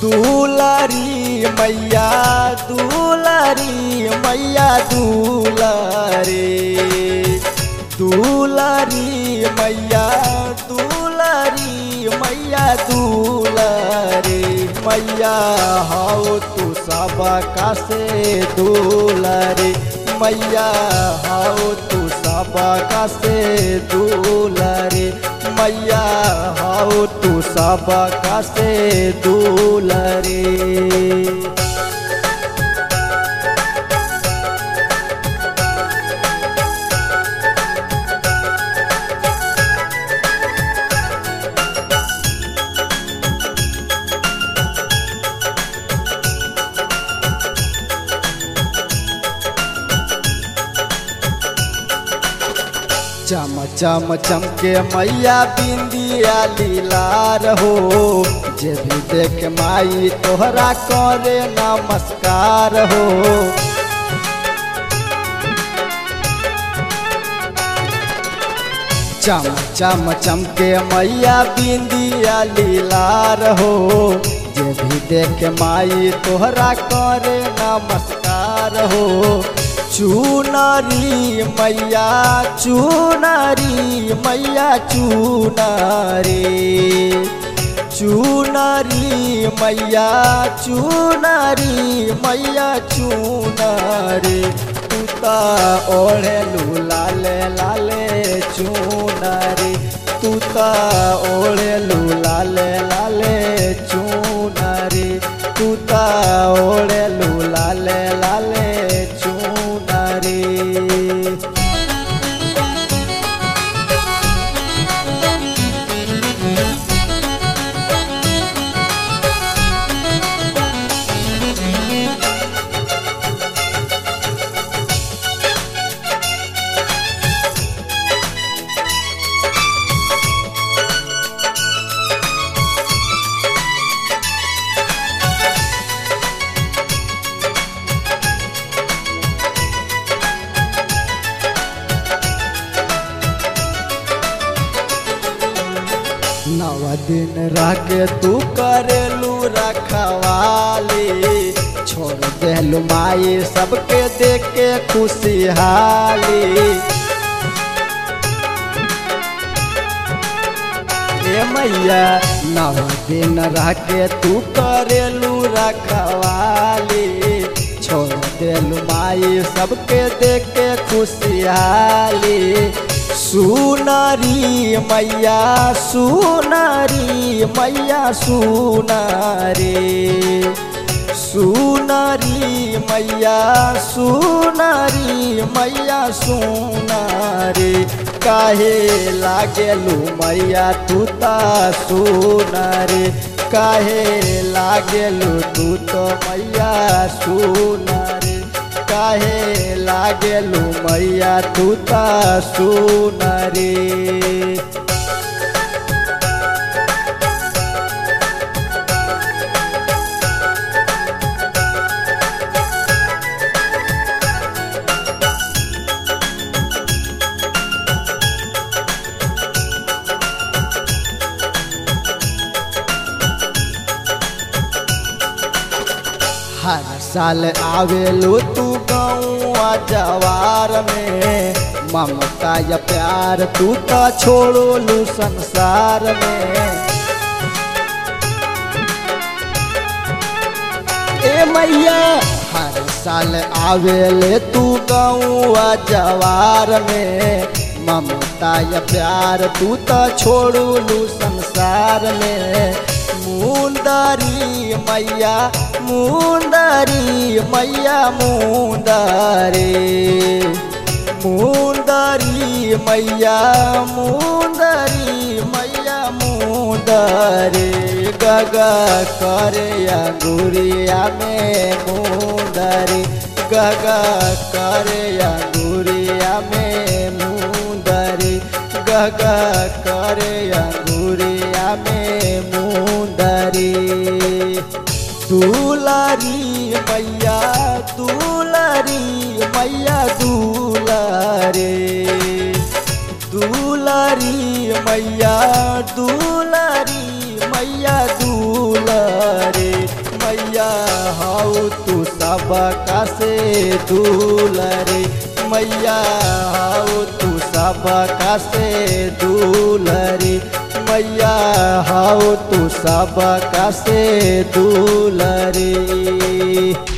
दुलारी मैया दुलारी मैया दुलारी दुलारी मैया दुलारी मैया दुलारी मैया हाउ तू सब का से दुलारी मैया हाउ तू सब का से दुलारी मैया हाउ तू सब का से दुलारी चम चम चमके मैया बिंदिया लीलार हो जे भी देख माई तोहरा करे नमस्कार हो चम चम चमके मैया बिंदिया लीलार हो जे भी देख माई तोहरा करे नमस्कार हो चुनरी मैया चुनरी मैया चुनरी चुनरी मैया चुनरी मैया चुनरी तूता ओढ़ेलू लाले लाले चुनरी तूता ओढ़ेलू लाले लाले चुनरी तूता ओढ़ेलू लाले लाले चुनरी नव दिन रह के तू करेलू रखवाली छोड़ देलू माई सबके देख के खुशहाली ए मैया नव दिन रह के तू करेलू रखवाली छोड़ देलू माई सबके देख के खुशहाली सुनारी मैया सुनारी मैया सुनारी सुनारी मैया सुनारी मैया सुनारी काहे लागेलू मैया तू ता सुनारी काहे लागेलू तू तो मैया सुनारी काहे लागेलू मैया तू ता सुनारी हर साल आवेलू तू गौआ जवार में ममता या प्यार तू तो छोड़ोलू संसार में ए मैया हर साल आवेले तू गौआ जवार में ममता या प्यार तू तो छोड़ोलू संसार में मुंदरी मैया मुंदरी मैया मुंदरी मुंदरी मैया मुंदरी मैया मुंदरी गगा करे अंगुरिया में मुंदरी गगा करे अंगुरिया में मुंदरी गगा करे अंगुरिया में मुंदरी दुलारी मैया दुलारी मैया दुलारे दुलारी मैया दुलारी मैया दुलारे मैया हाउ तू सब का से दूलरे मैया हाउ तू सब का से दूलरे मैया हाउ तू सब का से दूलरे